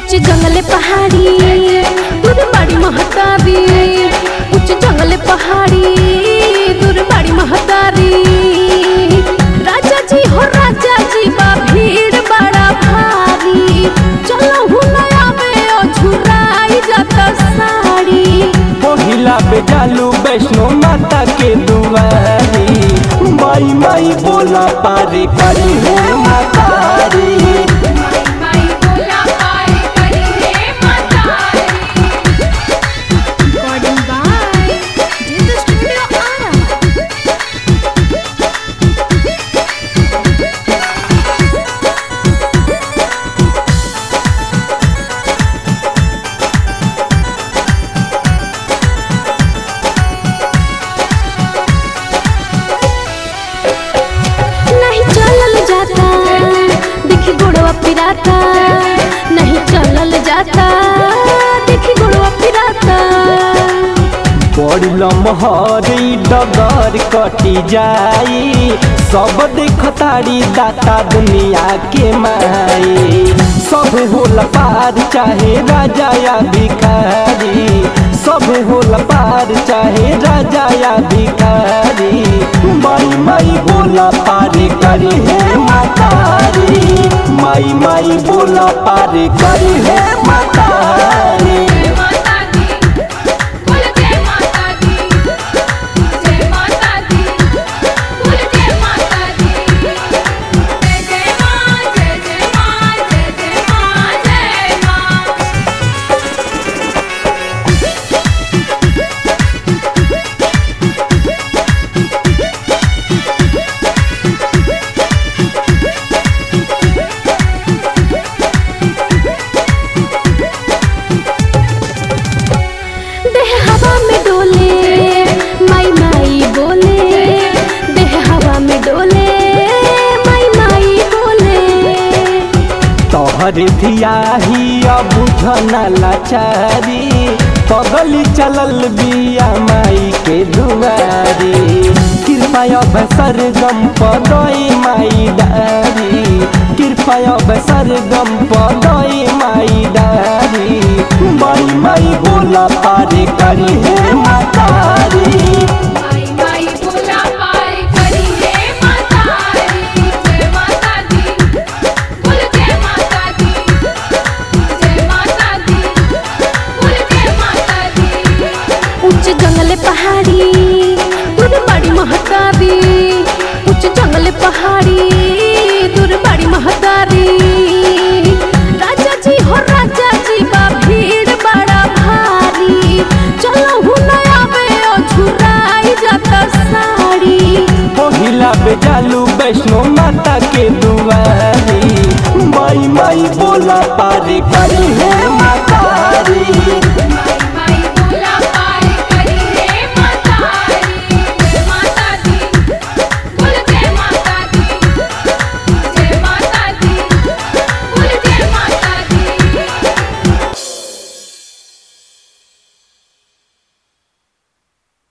उच्च जंगले पहाड़ी दूर बड़ी महतारी उच्च जंगले पहाड़ी दूर बड़ी महतारी राजा जी हो राजा जी बा भीड़ बड़ा भारी चलो हुनया में ओ झुराई जाता साड़ी पहिला बेजालू वैष्णो माता के दुआरी माई माई बोला पारी करी है मातारी Recording by Jesus Studio Ara. नहीं चलल जाता देखी गोड़वा पिराता नहीं चलल जाता देखी गोड़वा पिराता बड़ी लमहरी डगर कटी जाई सब देखतारी दाता दुनिया के माई सब होला पार चाहे राजा या भिखारी सब होला पार चाहे राजा या भिखारी माई माई बोला पारी करी है मातारी माई माई बोला पारी करी है मातारी देह हवा में डोले माई माई बोले देह हवा में डोले माई माई बोले तोहर धियाही अब बुझना लाचारी पगली चलल बिया माई के दुआरी कृपा अब सरगम पदई माई डारी कृपा अब सरगम पदई माई डारी माई माई बोला पारे करी है मातारी उच्च जंगले पहाड़ी दूर बड़ी महतारी उच्च जंगले पहाड़ी दूर बड़ी महतारी राजा जी हो राजा जी बा भीड़ बड़ा भारी चलो हुनया में ओ झुराई जाता साड़ी पहिला बेजालू वैष्णो माता के दुआरी माई माई बोला पारी करी है मातारी